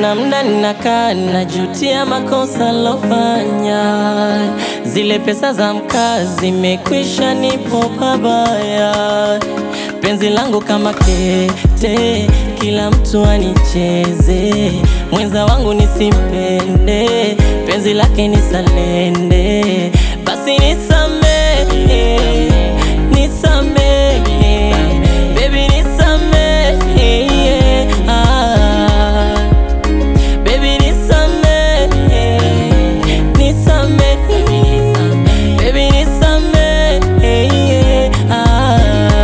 Kuna mda ninakaa najutia makosa lofanya, zile pesa za mkaa zimekwisha, nipo pabaya. Penzi langu kama kete, kila mtu anicheze, mwenza wangu nisimpende, penzi lake nisalende, basi nisamehe, nisamehe, baby nisamehe, ah. Baby nisamehe, nisamehe, baby nisamehe, ah.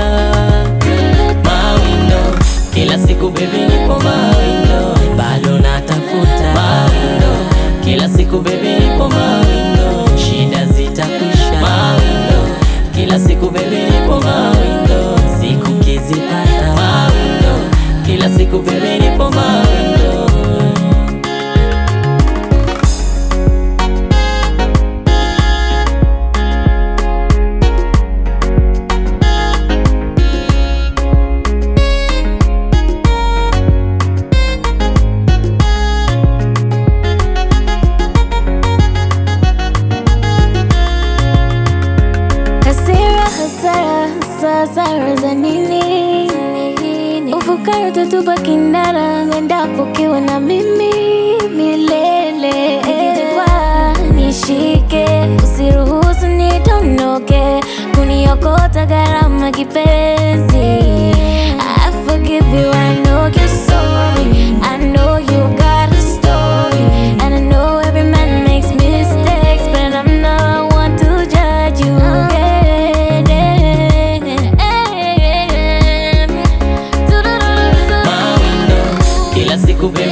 Mawindo, kila siku baby nipo mawindo, bado natafuta mawindo, kila siku baby nipo mawindo, shida zitakwisha mawindo, kila siku baby nipo mawindo, siku kizipata mawindo, kila siku baby nipo mawindo. Hasira, hasara, hasara za nini? Ufukara utatupa kinara, endapo ukiwa na mimi milele. Ikijikwa nishike, usiruhusu nidondoke, kuniokota gharama kipenzi. I forgive you, I know you're sorry, I know you got a story, and I know every man makes mistakes, but I'm not one to judge you. Mawindo, kila siku baby